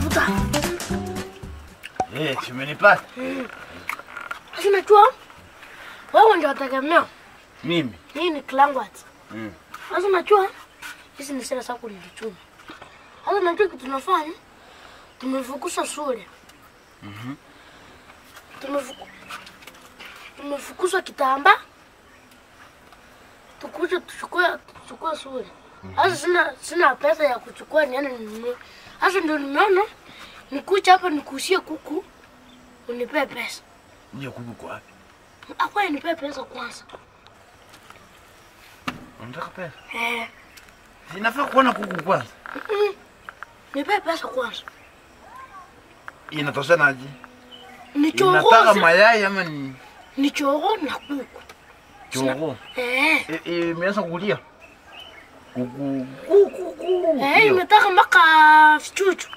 Tafuta. Eh, si umenipata? Sasa unajua wewe ndio wategemea. Mimi. Hii ni Klangwat. Mm. Sasa unajua hizi ni sera zako nilichuma. Sasa unajua kitu tunafanya? Tumefukuza shule. Mhm. Tumefuku tumefukuza kitamba. Tukuje tuchukue tuchukue shule. Sasa sina sina pesa ya kuchukua niende ninunue. Sasa ndio nimeona nikuja hapa nikuusie kuku unipe pesa. Ndio kuku kwa wapi? Akwa nipe pesa kwanza. Unataka pesa? Eh, Sinafaa kuona kuku kwanza. mm, nipe pesa kwanza. Inatoshanaje? Nichoroze. Inataka mayai ama ni Ni choro na kuku. chogo? Eh, Eh, eh, imeanza kulia. Kuku kuku kuku. eh, Ndio. imetaka mpaka vichuchu.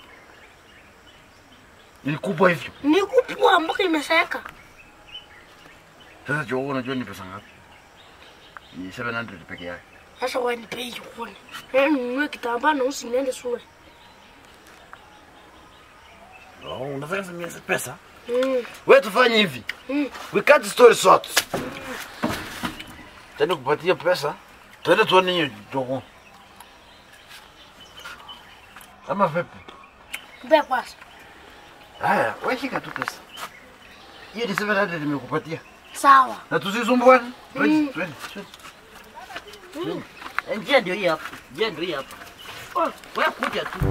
Ni kubwa hivyo. Ni kupwa mpaka imeseeka. Sasa chogo unajua ni pesa ngapi? Ni 700 peke yake. Sasa wewe nipe hiyo kuni. Eh, ninunue kitambaa na usi niende shule. Oh, unataka samia pesa? Mm, Wewe tufanye hivi. mm. We cut the story short. Tena kupatia pesa. Twende tuone hiyo chogo. Ama vipi? Nipe kwanza. Haya, wewe shika tu pesa. Hiyo ni 700 nimekupatia. Sawa. Na tusisumbuane. Twende, Mm. twende, twende. Mm. Eh, Njia ndio hii hapa. Njia ndio hii hapa. Oh, wewe kuja tu.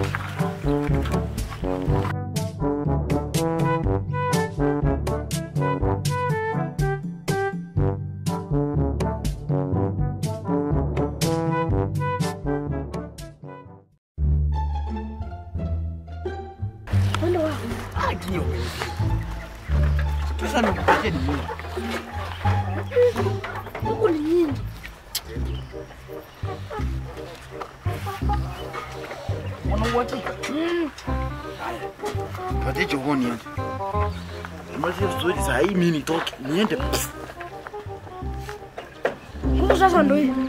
Twende wapi? Ndio. Pesa nimekupatia ni nyingi. Huku ni nyingi. Una uhakika? Mm. Patie chogo niende. Nimalizie story saa hii mimi nitoke. Niende. Pff. Huku sasa ndio hii.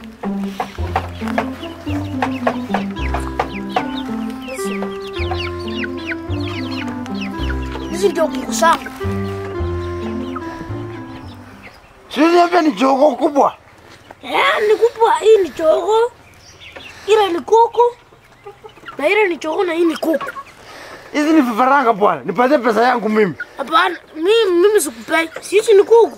Hizi ndio kuku zangu. Sio niambia ni chogo kubwa. Eh, ni kubwa. Hii ni chogo, ile ni kuku na ile ni chogo na hii ni kuku. Hizi ni vifaranga bwana. Nipatie pesa yangu mimi. Hapana, mimi mimi sikupei. Sisi ni kuku.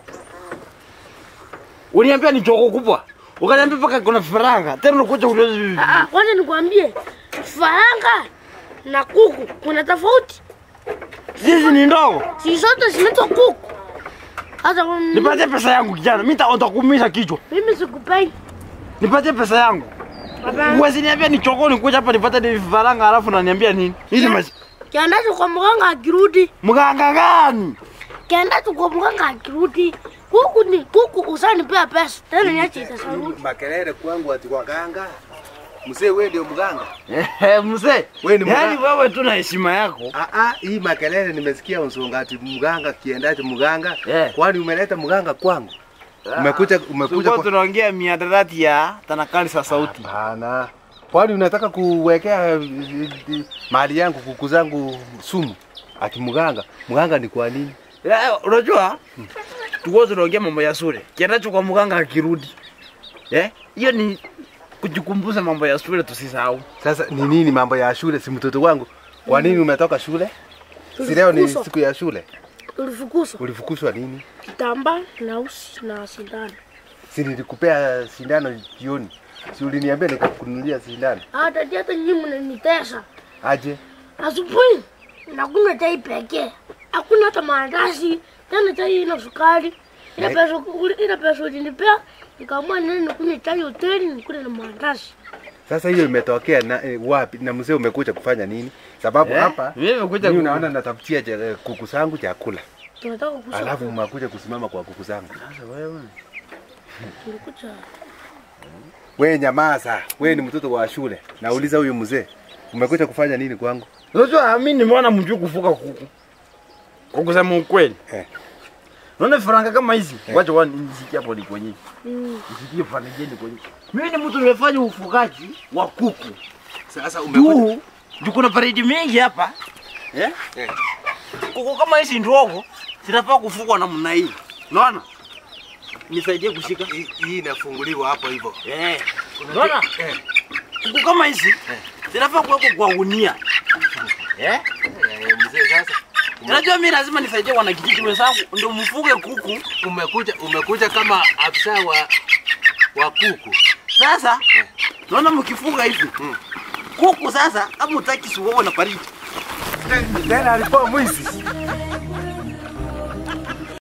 Uniambia ni chogo kubwa. Ukaniambia mpaka kuna vifaranga. Tena unakuja kuuliza Ah, ah, kwanza nikwambie, faranga na kuku kuna tofauti. Hizi ni ndogo. Si zote zinaitwa kuku. Sasa mm, Nipatie pesa yangu kijana. Mimi nitakuumiza kichwa. mimi sikupei. Nipatie pesa yangu. Hapana. Mwezi niambia ni chogo nikuja hapa nipate ni vifaranga alafu naniambia nini? Hizi Ya. mas... Kiendacho kwa mganga akirudi, Mganga gani? kiendacho kwa mganga akirudi, kuku ni kuku, usanipea pesa tena niache itasarudi. makelele kwangu ati kwa ganga. Mzee wewe ndio mganga? Eh, mzee. Wewe ni Yaani mganga? wewe tu na heshima yako. Ah ah, hii makelele nimesikia unsonga ati mganga kiendacho mganga. Eh. Kwani umeleta mganga kwangu? Umekuja umekuja Tulikuwa kwa tunaongea miadarati ya tanakali sa sauti. Hapana. Kwani unataka kuwekea eh, eh, mali yangu kuku zangu sumu? Ati mganga. Mganga ni kwa nini? Eh, unajua? Tulikuwa tunaongea mambo ya shule. Kiendacho kwa mganga akirudi. Eh? Hiyo ni kujikumbusha mambo ya shule tusisahau. Sasa ni nini mambo ya shule si mtoto wangu? Kwa nini umetoka shule? Si leo ni Tulifukuzwa. siku ya shule. Tulifukuzwa Ulifukuzwa nini? kitambaa na usi na sindano. Si nilikupea sindano jioni. Si uliniambia nikakununulia sindano. Hata hata nyinyi mnanitesa. Aje? Asubuhi nakunywa chai pekee, hakuna hata maandazi tena, chai ina sukari. Ile Eh. pesa ile pesa ulinipea, nikaamua nini nikunywe chai hoteli nikule na maandazi. Sasa hiyo imetokea na eh, wapi? Na mzee umekuja kufanya nini? Sababu Eh? hapa Mimi nimekuja mimi ku- unaona natafutia cha- eh, kuku zangu chakula. Tunataka kusa. Alafu umekuja kusimama kwa kuku zangu. Sasa wewe. tulikuja Wewe nyamaza. Wewe ni mtoto wa shule. Nauliza huyu mzee. Umekuja kufanya nini kwangu? Unajua mimi nimeona mjuu kufuka kuku. Kwa kusema ukweli. Eh. Unaona faranga kama hizi? Wacha wani nisikie hapo ni kwenye. mm. Nisikie faranga ni kwenye. Mimi ni mtu nimefanya ufugaji wa kuku. Sasa umekuja Tu Juu kuna baridi mingi hapa. Eh? Eh. Kuku kama hizi ndogo zinafaa kufugwa namna hii. Unaona? Nisaidie kushika. Hii- Hii inafunguliwa hapo hivyo. Eh. Unaona? Eh. Kuku kama hizi zinafaa kuwekwa kwa gunia. Eh? Eh, mzee sasa Unajua mimi lazima nisaidie wanakijiji wenzangu ndio mfuge kuku. umekuja umekuja kama afisa wa wa kuku. Sasa naona mkifuga hivi. Mm. Kuku sasa kama utaki siwewe na baridi. Tena alikuwa mwizi.